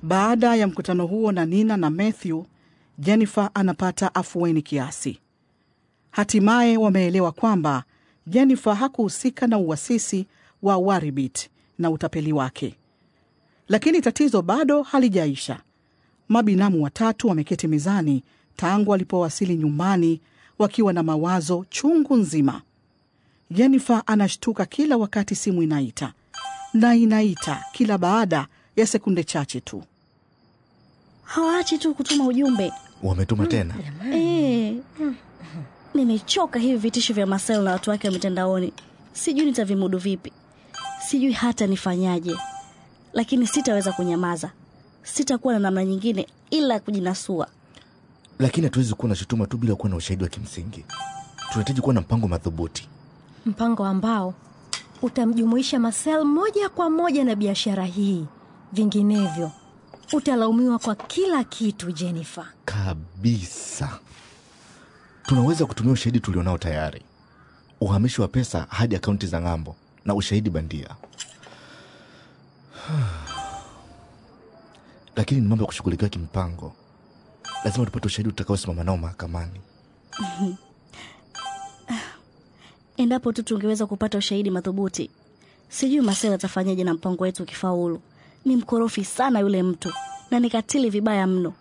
Baada ya mkutano huo na Nina na Matthew, Jennifer anapata afueni kiasi. Hatimaye wameelewa kwamba Jennifer hakuhusika na uwasisi wa Waribit na utapeli wake. Lakini tatizo bado halijaisha. Mabinamu watatu wameketi mezani tangu walipowasili nyumbani wakiwa na mawazo chungu nzima. Jennifer anashtuka kila wakati simu inaita na inaita kila baada ya sekunde chache tu. hawaachi tu kutuma ujumbe Wametuma tena. Eh, nimechoka hivi vitisho vya Marcel na watu wake wa mitandaoni. Sijui nitavimudu vipi, sijui hata nifanyaje, lakini sitaweza kunyamaza. Sitakuwa na namna nyingine ila kujinasua. Lakini hatuwezi kuwa na shutuma tu bila kuwa na ushahidi wa kimsingi. Tunahitaji kuwa na mpango madhubuti. mpango ambao utamjumuisha Marcel moja kwa moja na biashara hii. Vinginevyo utalaumiwa kwa kila kitu, Jennifer. Kabisa. Tunaweza kutumia ushahidi tulionao tayari, uhamishi wa pesa hadi akaunti za ng'ambo na ushahidi bandia. Lakini ni mambo ya kushughulikiwa kimpango. Lazima tupate ushahidi utakaosimama nao mahakamani. Endapo tu tungeweza kupata ushahidi madhubuti. Sijui Marcel atafanyaje na mpango wetu ukifaulu. Ni mkorofi sana yule mtu na ni katili vibaya mno.